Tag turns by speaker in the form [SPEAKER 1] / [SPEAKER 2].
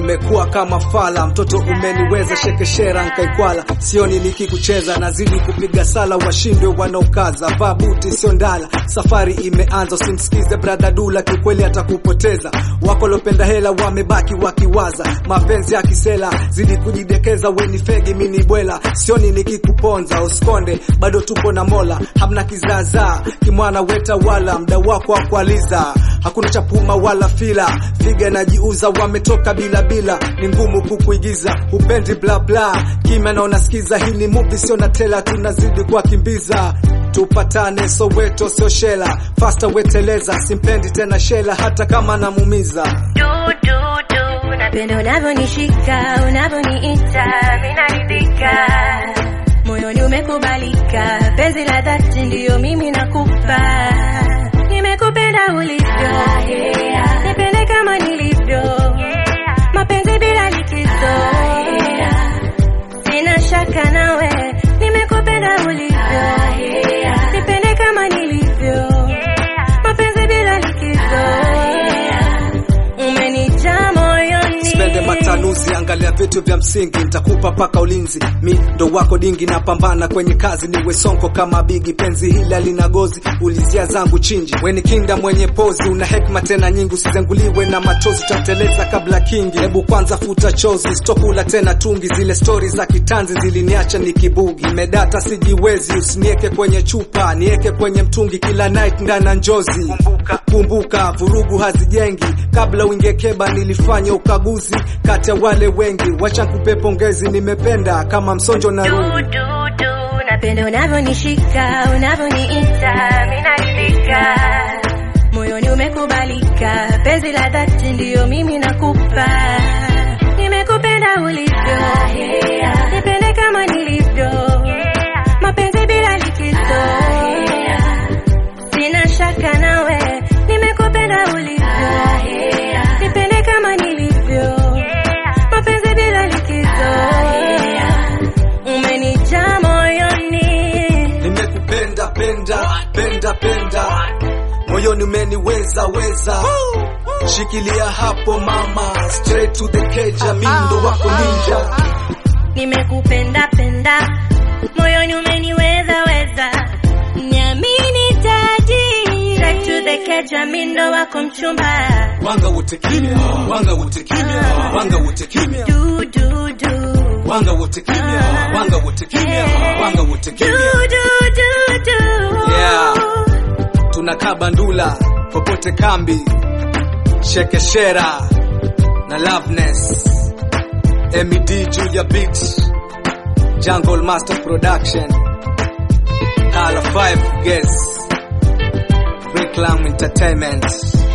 [SPEAKER 1] nimekuwa kama fala, mtoto umeniweza shekeshera nkaikwala, sioni nikikucheza, nazidi kupiga sala, washindwe wanaokaza, vaa buti sio ndala, safari imeanza, usimsikize brada Dula, kiukweli atakupoteza. Wako lopenda hela wamebaki wakiwaza, mapenzi ya kisela, zidi kujidekeza, weni fegi mini bwela, sioni nikikuponza, usikonde, bado tupo na Mola, hamna kizaazaa, kimwana weta wala mda wako wa kualiza, hakuna chapuma wala fila, figa najiuza, wametoka bila bila, ni ngumu kukuigiza, upendi bla bla, kimya na unasikiza, hii ni movie sio na tela, tunazidi kuwakimbiza tupatane Soweto sio shela, fasta weteleza, simpendi tena shela, hata kama namumiza.
[SPEAKER 2] Du, du, du, napenda unavyonishika, unavyoniita, mimi naridhika. Moyoni umekubalika, penzi la dhati ndiyo mimi nakupa. Nimekupenda ulivyo, nipende kama nilivyo, mapenzi bila likizo. Sina shaka nawe, nimekupenda ulivyo, nipende kama nilivyo, mapenzi bila likizo. Umenijaa moyoni.
[SPEAKER 1] Spende matanuzi, angalia vitu vya msingi, nitakupa paka ulinzi. Mi ndo wako dingi, napambana kwenye kazi, niwe sonko kama bigi. Penzi hili lina gozi, ulizia zangu chinji. Weni kinda mwenye pozi, una hekma tena nyingi, usizenguliwe na machozi, tateleza kabla kingi. Hebu kwanza futa chozi, stokula tena tungi. Zile stori za kitanzi ziliniacha nikibugi, nimedata sijiwezi, usinieke kwenye chupa, nieke kwenye mtungi, kila night ndana njozi. Kumbuka, kumbuka, vurugu hazijengi. Kabla uingie keba, nilifanya ukaguzi kati ya wale wengi, wacha nikupe pongezi, nimependa kama msonjo na
[SPEAKER 2] Du,
[SPEAKER 1] rungu.
[SPEAKER 2] du, du, napenda unavyonishika, unavyoniita, mimi naridhika. Moyoni umekubalika, penzi la dhati ndiyo mimi nakupa. Nimekupenda ulivyo, nipende kama nilivyo, mapenzi bila likizo. Sina shaka nawe, nimekupenda ulivyo, nipende kama nilivyo, mapenzi bila likizo. Umenijaa moyoni,
[SPEAKER 1] Nimekupenda penda penda penda, moyoni umeniweza weza. Shikilia hapo mama, straight to the cage, mi ndo wako ninja.
[SPEAKER 2] nimekupenda penda, moyoni umeniweza weza. Niamini taji, straight to the cage, mimi ndo wako mchumba.
[SPEAKER 1] Wanga wote kimya, wanga wote kimya, wanga wote kimya,
[SPEAKER 2] Du, du, du.
[SPEAKER 1] wanga wote kimya, wanga wote kimya, wanga wote
[SPEAKER 2] Du,
[SPEAKER 1] kimya.
[SPEAKER 2] du, du, du.
[SPEAKER 1] Yeah. Tunakaa Bandula popote kambi, Shekeshera na Loveness, MED Julia Beats, Jungle Master Production, Hala 5 Guess, Reclam Entertainment.